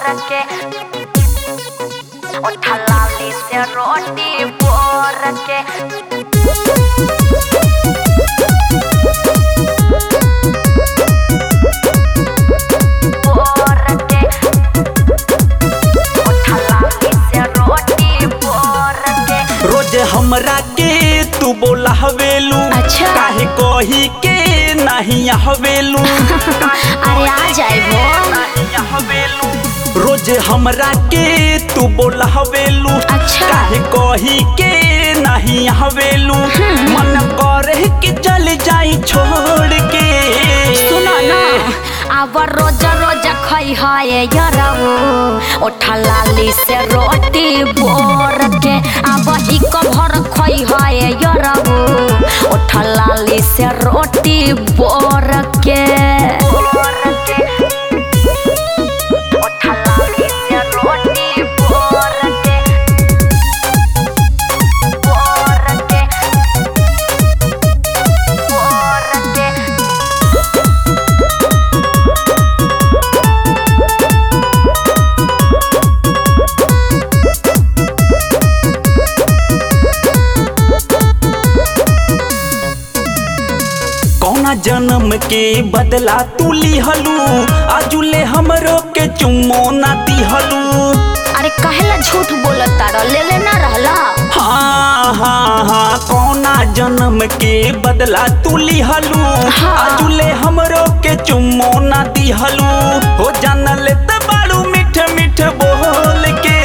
के उठा लाली से रोटी बोर के बोर के उठा लाली से रोटी बोर के रोज हमरा के तू बोला हवेलू अच्छा। काहे कही के नहीं हवेलू अरे आ जाए वो हवेलू रोज हमरा के तू बोला हवेलू अच्छा। काहे कही के नहीं हवेलू मन करे कि चल जाई छोड़ के सुनो ना अब रोज रोज खई है यरऊ उठा लाली से रोटी बोर के अब ही भर खई है यरऊ उठा लाली से रोटी बोर के उठा लाली से रोटी बोर के बोर के बोर के कौना जन्म के बदला तू लिहलू आजुले हमरो के चुम्मो ना दिहलू अरे कहेला झूठ बोलत तारा ले ले ना रहला हाँ हाँ हाँ कौना जन्म के बदला तू लिहलू हाँ। आजुले हमरो के चुम्मो ना दिहलू हो जानल त बाड़ू मीठ मीठ बोल के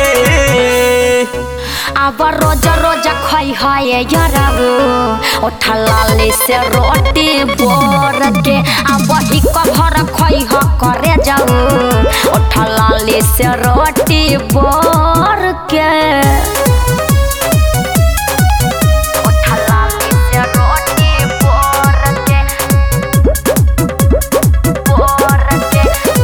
अब रोज रोज खई है यरऊ उठा लाली से रोटी बोर के अब ही कभर खई ह करे जाऊ उठा लाली से रोटी बोर के उठा लाली से रोटी बोर के बोर के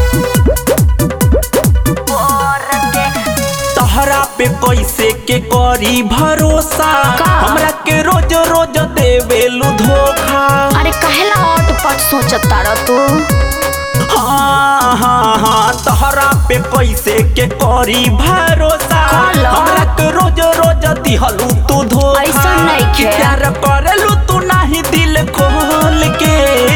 बोर के तहरा पे कैसे के करी भरोसा का? हमरा के रोज रोज देवेलू धोखा अरे कहेला ऑट पट सोचता रह तू हाँ हाँ हाँ तहरा पे पैसे के करी भरोसा काला? हमरा के रोज रोज दिहलू तू धोखा ऐसन नइखे। कि प्यार करेलू तू नहीं दिल खोल के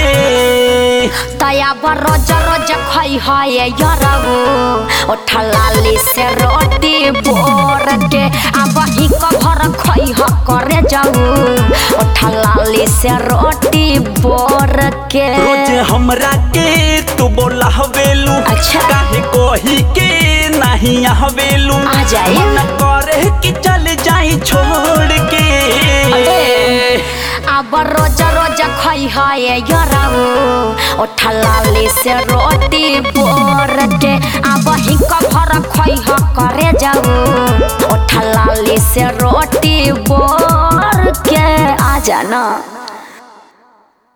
तया बर रोज रोज खई है यरऊ उठा लाली से रोटी बोर के अब ही कभर खई ह करे जाऊ उठा लाली से रोटी बोर के रोज हमरा के तू बोला हवेलू अच्छा। काहे कही के नहीं हवेलू आ जाए। मन करे कि चल जाई छोड़ के अब रोज रोज खई है यरऊ उठा लाली से रोटी बोर के अब ही कभर खई ह करे जाऊ उठा लाली से रोटी बोर के आ जाना